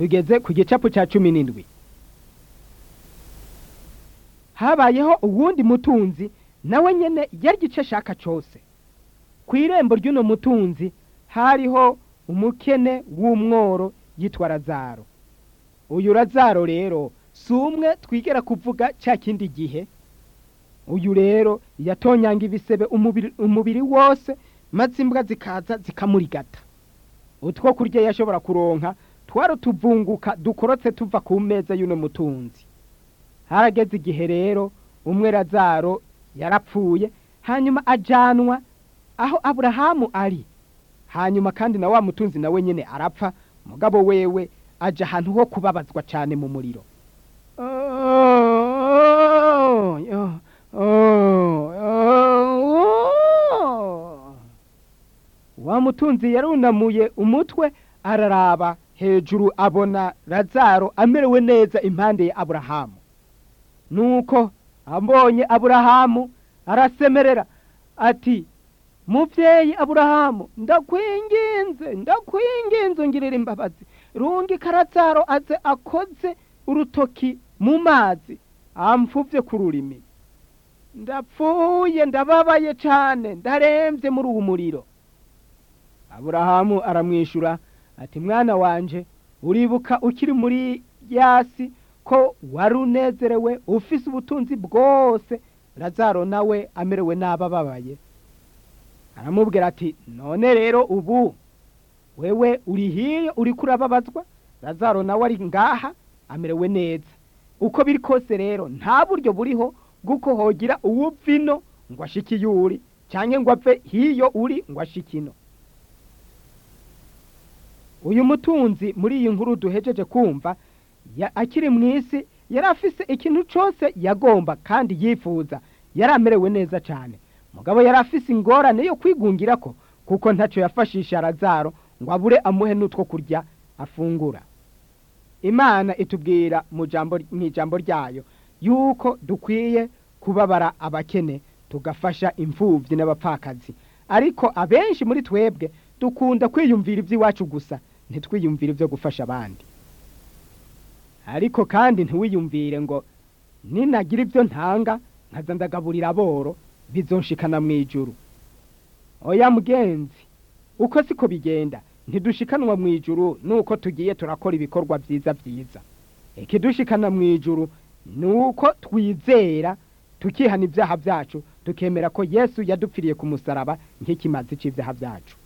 tugeze ku gicapu cya cumi n'indwi habayeho uwundi mutunzi nawe nyene yari igice ashaka cose ku irembo ry'uno mutunzi hariho umukene w'umworo yitwa razaro uyu razaro rero si umwe twigera kuvuga cya kindi gihe uyu rero yatonyanga ibisebe umubiri, umubiri wose maze imbwa zikaza zikamurigata utwo kurya yashobora kuronka twari utuvunguka dukorotse tuva ku meza y'uno mutunzi harageze igihe rero umwe razaro yarapfuye hanyuma ajanwa aho aburahamu ari hanyuma kandi na wa mutunzi nawe nyene arapfa mugabo wewe aja ahantu ho kubabazwa cane mu muriro wa mutunzi yarunamuye umutwe araraba hejuru abona razaro amerewe neza impande ya aburahamu nuko ambonye aburahamu arasemerera ati muvyeyi aburahamu ndakwinginze ndakwinginze ungirira imbabazi rungi karazaro aze akoze urutoki mu mazi amfuvye ku rurimi ndapfuye ndababaye cane ndaremvye muri uwu muriro aburahamu aramwishura ati mwana wanje uribuka ukiri muri yasi ko wari unezerewe ufise ubutunzi bwose razaro nawe amerewe nabi ababaye aramubwira ati none rero ubu wewe uri hiyo uriko urababazwa razaro nawe ari ngaha amerewe neza uko biri kose rero nta buryo buriho bw'uko hogira uwupfa ino ngo ashike iyo uri canke ngo apfe hiyo uri ngo ashike ino uyu mutunzi muri iyi nkuru duhejeje kumva akiri mu isi yari afise ikintu cose yagomba kandi yifuza yari amerewe neza cane mugabo yari afise ingorane yo kwigungirako kuko ntaco yafashisha razaro ngo abure amuhe n'utwo kurya afungura imana itubwira mu ijambo ryayo yuko dukwiye kubabara abakene tugafasha imfuvyi n'abapfakazi ariko abenshi muri twebwe dukunda kwiyumvira ivy'iwacu gusa ntitwiyumvire ivyo gufasha abandi ariko kandi ntiwiyumvire ngo ninagira ivyo ntanga nkaza ndagaburira aboro bizonshikana mw'ijuru oya mugenzi uko siko bigenda ntidushikanwa mw'ijuru nuko tugiye turakora ibikorwa vyiza vyiza ikidushikana mw'ijuru nuko twizera tukihana ivyaha vyacu tukemera ko yesu yadupfiriye ku musaraba nk'ikimazi c'ivyaha vyacu